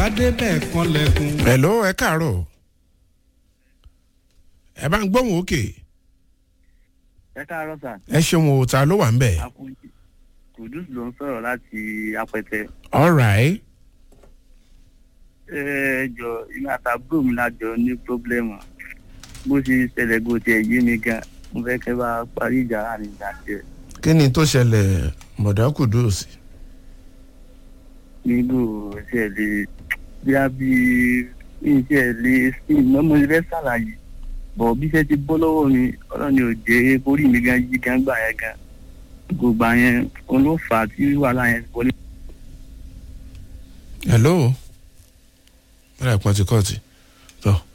adébẹ̀ kan lẹ́kùn. hello ẹ káàárọ̀ ẹ bá ń gbóhùn òkè ẹ káàárọ̀ sà ẹ ṣeun o ta ló wà ń bẹ̀. akúnjì kùdùs ló ń sọ̀rọ̀ láti apẹtẹ all right ẹ jọ ìmọ àtàbúrò mi lájọ ní pírọblẹmù bó ṣe ṣẹlẹ̀ bó tiẹ̀ yé mi gan mo fẹ́ kẹ́ bá parí ìjà láàrin ìgbà tiẹ̀ kí ni tó ṣẹlẹ̀ mọ̀dá kùdùsì. nígbò ṣe lè bí a bí iṣẹ́ lè sí ìmọ̀mọ́ ilé ṣàlàyé bọ̀ bí iṣẹ́ ti bọ́ lọ́wọ́ mi ọlọ́ni ò jẹ́ orí mi gan yí gan gbà yẹn gan gbogbo àyẹn òun ló fà á tí wàhálà yẹn wọlé. hello. ẹ pọ́n ti kọ́ọ̀tì. tọ́